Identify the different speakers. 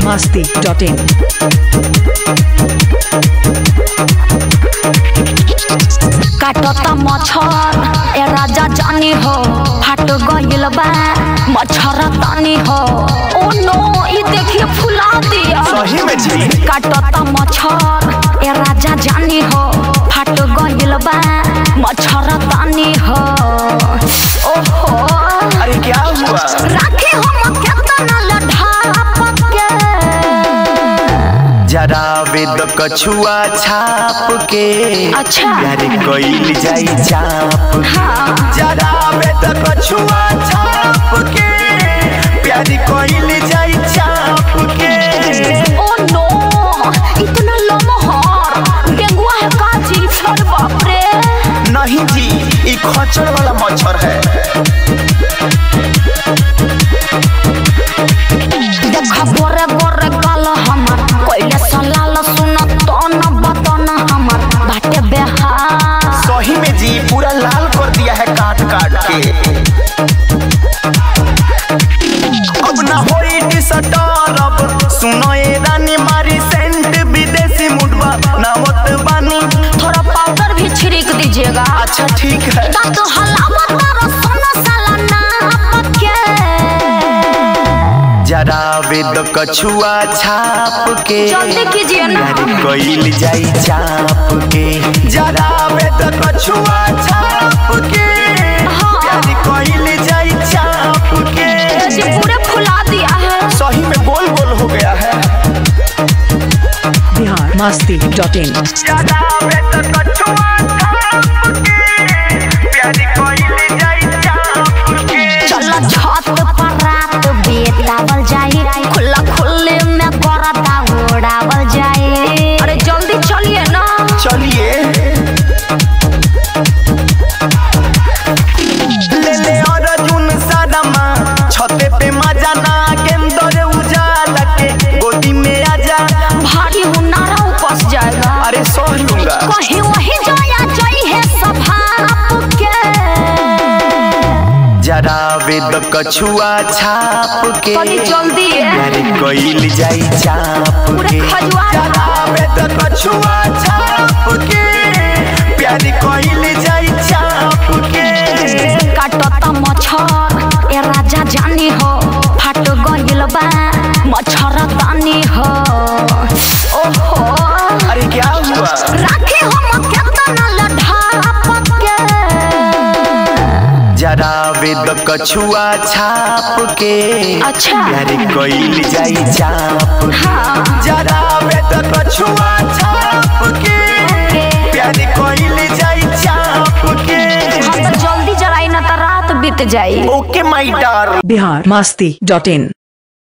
Speaker 1: masti.in.
Speaker 2: काटता मच्छर ए राजा जानी हो फाट गइल बा मच्छर तानी हो ओ नो ई देखिए फुला दिया
Speaker 3: सही में जी
Speaker 2: काटता मच्छर ए राजा जानी हो फाट गइल बा मच्छर तानी हो ओहो
Speaker 3: अरे क्या हुआ
Speaker 2: राखी हम केतना लढाप के
Speaker 3: जरा वेद कछुआ छाप के
Speaker 2: अच्छा।
Speaker 3: प्यारे कइल जाई चाप
Speaker 2: हाँ
Speaker 3: जरा वेद कछुआ छाप के प्यारे कइल जाई चाप के
Speaker 2: ओ नो इतना लमहर डेंगुआ है काजी अरे बाप रे
Speaker 3: नहीं जी ई खचड़ वाला मच्छर है
Speaker 2: देखा गोरे गोरे गल हमर कोइले सलाल सुन तो न बतन हमर बाटे बेहार
Speaker 3: सही में जी पूरा लाल कर दिया है काट काट के अब ना होई डिसटर्ब सुनो ये रानी मारी सेंट विदेशी मुडवा नावत बानी
Speaker 2: थोड़ा पाउडर भी छिड़क दीजिएगा
Speaker 3: अच्छा ठीक है
Speaker 2: दांत हलावा तारा सोना साला नाप के
Speaker 3: जरा वेद कछुआ छाप के
Speaker 2: जल्दी कीजिए ना
Speaker 3: प्यारे कइल जाई चाप के जरा वेद कछुआ छाप के
Speaker 2: हाँ।
Speaker 3: प्यारे कइल जाई चाप के
Speaker 2: जी पूरे फुला दिया है
Speaker 3: सही में गोल गोल हो गया है
Speaker 1: Bihar masti.in.
Speaker 3: ज्यादा वेद कछुआ छाप के प्यारे कइल जाई चाप के
Speaker 2: चलो छत पर रात बेतावल जाई खुला खुले में करता उड़ावल जाई अरे जल्दी चलिए ना
Speaker 3: चलिए ले ले अर्जुन सदमा छते पे मजा ना गेंदर उजाला के गोदी में आजा
Speaker 2: भारी हुनारा उपस जाएगा
Speaker 3: अरे सह लूंगा
Speaker 2: कहीं वही जाया जाई है सभाप के
Speaker 3: जरा वेद कछुआ छाप के
Speaker 2: कनी जल्दी है
Speaker 3: प्यारे कइल जाई चाप
Speaker 2: पूरे
Speaker 3: के
Speaker 2: खजुआ
Speaker 3: जरा वेद कछुआ छाप के प्यारे कइल जाई चाप के
Speaker 2: काटता मच्छर ए राजा जानी हो फाट गइल बा मच्छर तानी हो ओहो
Speaker 3: अरे क्या हुआ
Speaker 2: राखी हम केतना लढाप के
Speaker 3: जरा वेद कछुआ छाप के
Speaker 2: अच्छा।
Speaker 3: प्यारे कइल जाई चाप के
Speaker 2: हाँ
Speaker 3: जरा वेद कछुआ छाप के प्यारे कइल जाई चाप के
Speaker 2: हम तो जल्दी जराई ना तो रात बीत जाई
Speaker 3: ओके माय डार्लिंग
Speaker 1: Bihar masti.in.